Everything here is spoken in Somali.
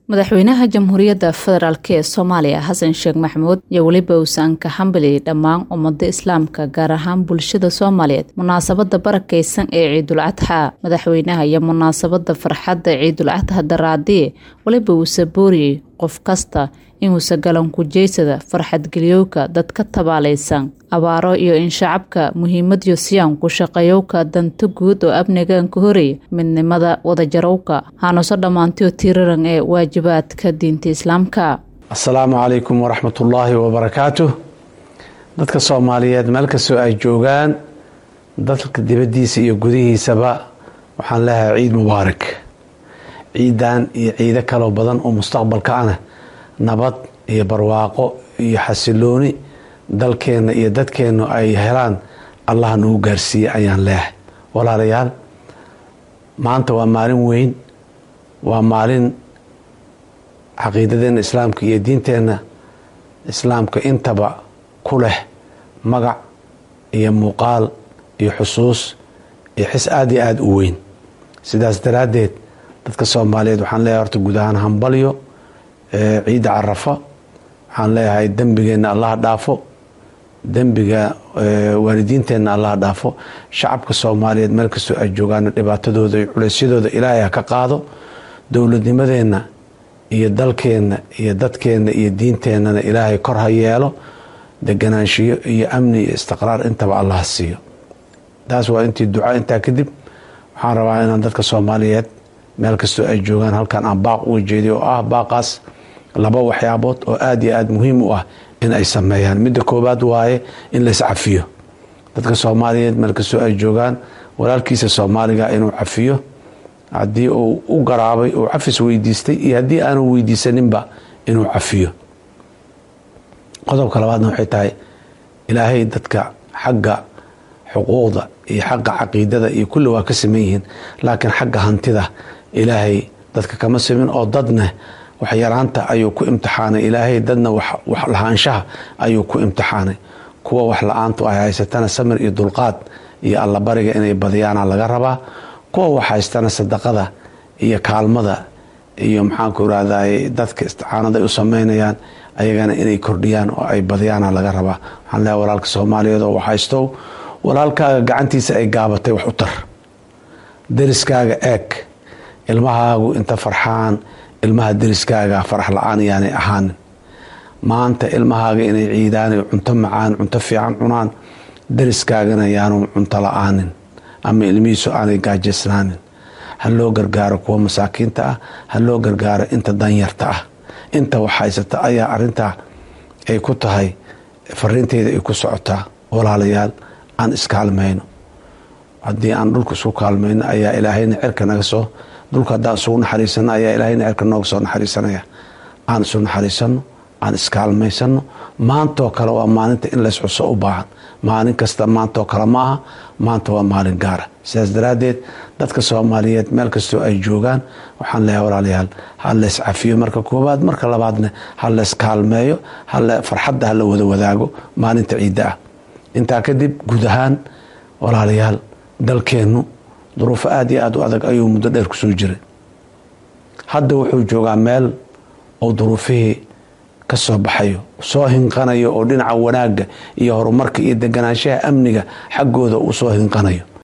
madaxweynaha jamhuuriyadda federaalk ee soomaaliya xasan sheekh maxamuud iyo weliba uusan ka hambaliyey dhammaan ummada islaamka gaar ahaan bulshada soomaaliyeed munaasabada barakeysan ee ciidul cadxa madaxweynaha iyo munaasabada farxadda ciidul cadxa daraadiye weliba uusa booriyey qof kasta inuusa galankujeysada farxadgeliyowka dadka tabaalaysan abaaro iyo in shacabka muhiimadiyo siyaan ku shaqeeyowka danta guud oo amnigan ka horeeya midnimada wadajarowka hanuuso dhammaantiyo tiiraran ee waajibaadka diinta islaamka asalaamu calaykum waraxmatullaahi wabarakaatuh dadka soomaaliyeed meel kastoo ay joogaan dalka dibaddiisa iyo gudihiisaba waxaan leeyahay ciid mubaarak ciidan iyo ciido kaloo badan oo mustaqbalka ana nabad iyo barwaaqo iyo xasilooni dalkeenna iyo dadkeennu ay helaan allah nagu gaarsiiye ayaan leehay walaalayaal maanta waa maalin weyn waa maalin caqiidadeenna islaamka iyo diinteenna islaamka intaba ku leh magac iyo muuqaal iyo xusuus iyo xis aada iyo aada u weyn sidaas daraaddeed dadka soomaaliyeed waxaan leeyahay horta guud ahaan hambalyo ciidda carafa waxaan leeyahay dembigeenna allaha dhaafo dembiga waalidiinteenna allaha dhaafo shacabka soomaaliyeed meel kastoo ay joogaan dhibaatadooda iyo culeysyadooda ilaahay ha ka qaado dowladnimadeenna iyo dalkeenna iyo dadkeenna iyo diinteennana ilaahay kor ha yeelo deganaanshiyo iyo amni iyo istiqraar intaba allaha siiyo taas waa intii duca intaa kadib waxaan rabaa inaan dadka soomaaliyeed meel kastoo ay joogaan halkan aan baaq uga jeediy oo ah baaqaas laba waxyaabood oo aada iyo aada muhiim u ah in ay sameeyaan midda koowaad waaye in lays cafiyo dadka soomaaliyeed meel kastoo ay joogaan walaalkiisa soomaaliga inuu cafiyo haddii uu u garaabay uu cafis weydiistay iyo haddii aanu weydiisaninba inuu cafiyo qodobka labaadna waxay tahay ilaahay dadka xagga xuquuqda iyo xagga caqiidada iyo kulli waa ka saman yihiin laakiin xagga hantida ilaahay dadka kama samin oo dadna waxyaraanta ayuu ku imtixaanay ilaahay dadna wax lahaanshaha ayuu ku imtixaanay kuwa wax la-aantu ay haysatana samir iyo dulqaad iyo allabariga inay badiyaana laga rabaa kuwa wax haystana sadaqada iyo kaalmada iyo maxaanku irahday dadka isticaanada u sameynayaan ayagana inay kordhiyaan oo ay badiyaana laga rabaa waxaan leehay walaalka soomaaliyeed oo wax haystow walaalkaaga gacantiisa ay gaabatay wax u tar deriskaaga eeg ilmahaagu inta farxaan ilmaha deriskaaga farax la-aan yaanay ahaanin maanta ilmahaaga inay ciidaanay cunto macaan cunto fiican cunaan deriskaagana yaanu cunto la-aanin ama ilmihiisu aanay gaajaysnaanin ha loo gargaaro kuwa masaakiinta ah ha loo gargaaro inta danyarta ah inta wax haysata ayaa arintaa ay ku tahay fariinteeda ay ku socotaa walaalayaal aan iskaalmayno haddii aan dhulka isku kaalmayno ayaa ilaahayna cirka naga soo dhulka haddaan isugu naxariisano ayaa ilaahayna cirka nooga soo naxariisanaya aan isu naxariisano aan iskaalmaysano maantoo kale waa maalinta in lays xuso u baahan maalin kasta maantoo kale ma aha maanta waa maalin gaara sidaas daraaddeed dadka soomaaliyeed meel kastoo ay joogaan waxaan leeyahay walaalayaal ha lays cafiyo marka koowaad marka labaadna ha lays kaalmeeyo farxadda ha la wada wadaago maalinta ciidda ah intaa kadib guud ahaan walaalayaal dalkeennu duruufo aada iyo aada u adag ayuu muddo dheer kusoo jiray hadda wuxuu joogaa meel oo duruufihii ka soo baxayo soo hinqanayo oo dhinaca wanaagga iyo horumarka iyo deganaanshaha amniga xaggooda uu soo hinqanayo